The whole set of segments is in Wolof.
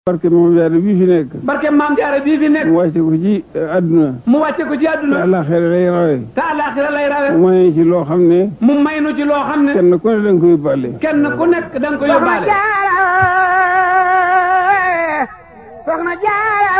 barke moom jaare bii fi nekk barke maam jaara bii fi nekk mu wàcce ko ci àdduna mu wàcce ko ci te àdduna àllaaxira lay rawe te àllaaxira lay rawe mu may ci loo xam ne mu may nu ci loo xam ne kenn ku ne da nga koy yóbbaale kenn ku nekk da nga ko yóbbaale soxna jaara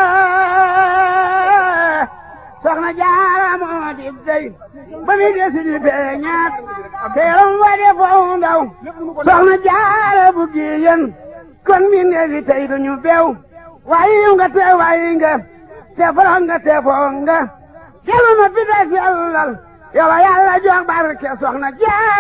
soxna jaara moo di dey ba mi desi di feeñaat teeram wa de foo ndaw soxna jaara bu giyen kon mi neefi tey duñu bew waayi nga te waayi nga te foro nga te foo nga kelu ma fi des yàllal yow a yàlla jox barke soxna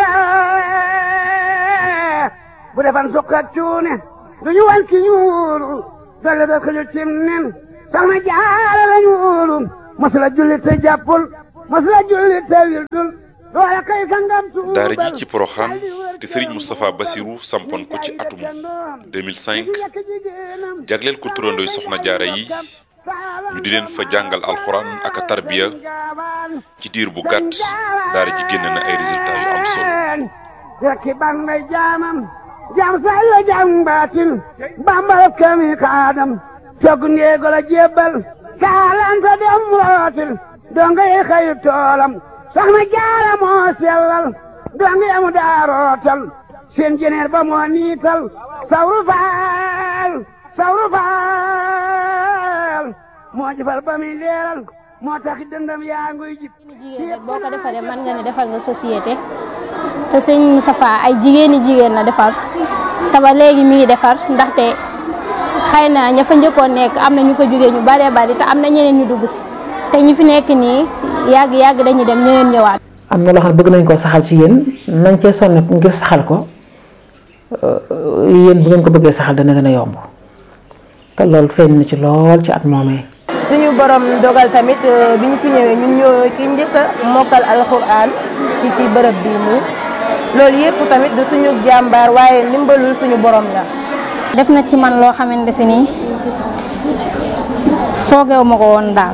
jaara bu defan sukk ak cuune duñu wan ki ñuulu dolle da ko cim nen soxna jaara la ñuulu masula julli te jàppul masula julli te wildul loola kay sangam tuubal daara ji ci Poroxaan te Serigne Moustapha Bassirou sampoon ko ci atum 2005 jagleel ko turandooy soxna jaara yi ñu di leen fa jàngal alxuraan ak a tarbiya ci diir bu gàtt daara ji génn na ay résultats yu am solo rekki ban may jaamam jaam say la jaam baatin bambal kami kaadam cog ndeego la jébbal kaalanta dem rootil donga yi xëyu toolam soxna jaara moo sellal donga yamu daa rootal seen jeneer ba moo niital sawru faal sawru faal moo jëfal ba muy leeral moo tax dëndam yaa nguy jib jigéen rek boo ko defaree mën nga ne defal nga société te sëñ Moustapha ay jigéeni jigéen la defar te ba léegi mi ngi defar ndaxte xëy na ña fa njëkkoon nekk am na ñu fa jógee ñu baree bari te am na ñeneen ñu dugg si te ñi fi nekk nii yàgg yàgg dañuy dem ñeneen ñëwaat. am na loo xam ne bëgg nañ koo saxal ci yéen nañ cee sonn ngir saxal ko yéen bu ngeen ko bëggee saxal dana gën a yomb te loolu feeñ na ci lool ci at moomee. suñu borom dogal tamit bi ñu fi ñëwee ñun ñoo ki njëkk a mokkal alxuraan ci ci bërëb bii nii loolu yëpp tamit du suñu jàmbaar waaye ndimbalul suñu borom la. def na ci man loo xamante si nii foogeewu ma ko woon daal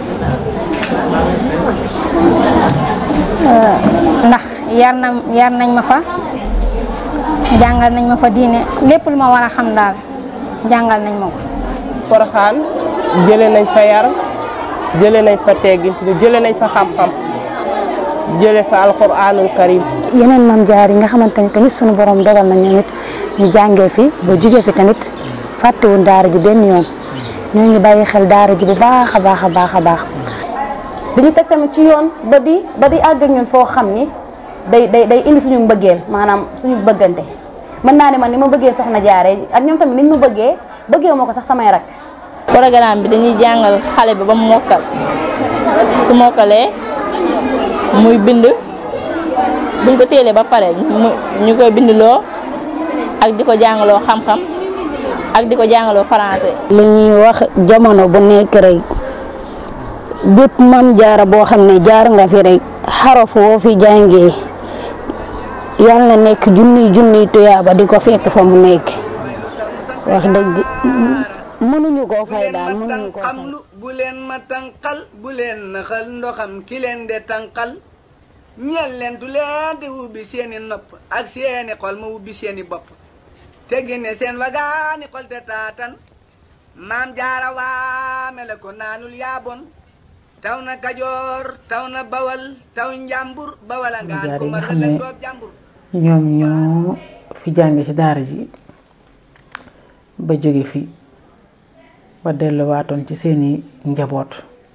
ndax yar na yar nañ ma fa jàngal nañ ma fa diine lépp lu ma war a xam daal jàngal nañ ma ko. Poroxaan jëlee nañ fa yar jëlee nañ fa teggin jëlee nañ fa xam-xam jëlee fa alxuraanul karim yeneen maam jaar yi nga xamante ni tamit sunu borom dogal na ñoom it ñu jàngee fi ba jugee fi tamit fàttewuñ daara ji benn yoon ñoo ngi bàyyi xel daara ji bu baax a baax a baax a baax. dañu teg tamit ci yoon ba di ba di àgg ak ñun foo xam ni day day day indi suñu mbëggeel maanaam suñu bëggante mën naa ne man ni ma bëggee soxna jaare ak ñoom tamit niñ ma bëggee bëggee moo ko sax samay rak programme bi dañuy jàngal xale bi ba mu mokkal su mokkalee muy bind buñ ko téelee ba pare mu ñu koy bindloo ak di ko jàngaloo xam-xam ak di ko jàngaloo français. li ñuy wax jamono bu nekk rek bépp mam jaara boo xam ne jaar nga fi rek xaraf woo fi jàngee yal na nekk junniy junniy tuyaaba di ko fekk fa mu nekk wax dëgg mënuñu koo fay daal mënuñu koo fay. bu leen ma tànqal bu leen naxal ndoxam ki leen de tànqal ñeel leen du leen di ubbi seeni nopp ak seeni xol ma ubbi seeni bopp te génne seen wagaani xol te taatan maam jaara waame la ko naanul yaabon taw na kajoor taw na bawal taw njàmbur bawal a ngaan ko ma xëlëg doob jàmbur ñoom ñoo fi jànge ci daara ji ba jóge fi ba delluwaatoon ci seeni njaboot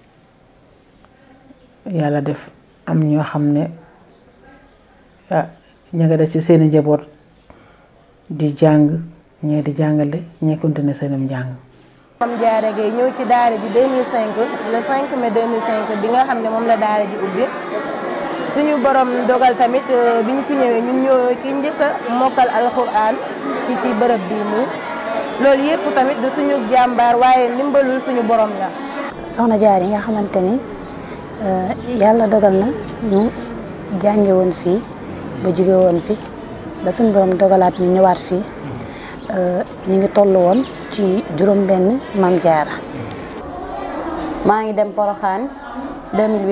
yàlla def am ñoo xam ne ah ña nga des ci seeni njaboot di jàng ñee di jàngale ñee continuer seenum njàng Mame Diarra Gueye ñëw ci daara ji 2005 le 5 mai 2005 bi nga xam ne moom la daara ji ubbi suñu borom dogal tamit bi ñu fi ñëwee ñun ñoo ki njëkk a mokkal alxuraan ci ci bërëb bii nii loolu yëpp tamit du suñu jàmbaar waaye ndimbalul suñu borom la. soxna jaar yi nga xamante ni yàlla dogal na ñu jànge woon fii ba jóge woon fi ba suñu borom dogalaat ñu ñëwaat fii ñu ngi toll woon ci juróom benn maam jaara maa ngi dem Poroxaan 2008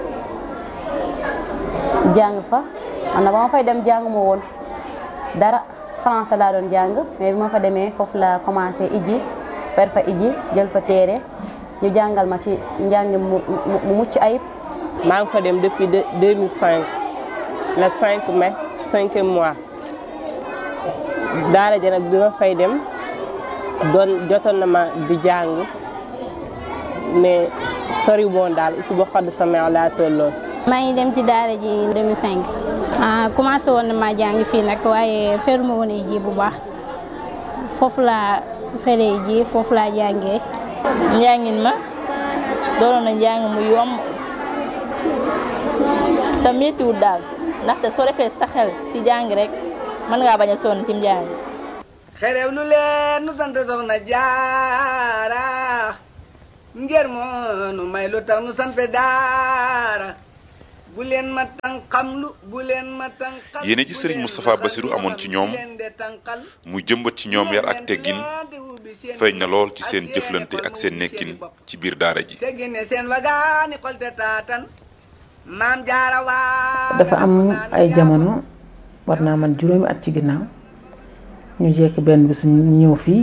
jàng fa man na ba ma fay dem jàng ma woon dara français laa doon jàng mais bi ma fa demee foofu la commencé ijji fer fa iji jël fa téere ñu jàngal ma ci njàng mu mu mucc ayib. maa ngi fa dem depuis 2005 le 5 mai cinquième mois daara ja nag bi ma fay dem doon jotoon na ma di jàng mais sori woon daal isu ba xodd sa meew laa tolloon. maa ngi dem ci daara ji 2005 ah commencé woon na maa jàng fii nag waaye feruma woon ji bu baax foofu laa feree ji foofu laa jàngee. njàngin ma doonoon na njàng mu yomb te méttiwul daal ndaxte soo defee sa xel ci jàng rek mën ngaa bañ a sonn ci njàng. xerew lu leen nu sant soxna jaara ngir moo nu may lu tax nu sant daara bu leen ma tànqam lu bu leen ma tànqal yéene ji sëriñ Moustapha Bassirou amoon ci ñoom muy jëmbat ci ñoom yar ak teggin feeñ na lool ci seen jëflante ak seen nekkin ci biir daara ji teggine seen wagaani xolte taatan maam jaara waa dafa am ay jamono war naa man juróomi at ci ginnaaw ñu jekk benn bis ñu ñëw fii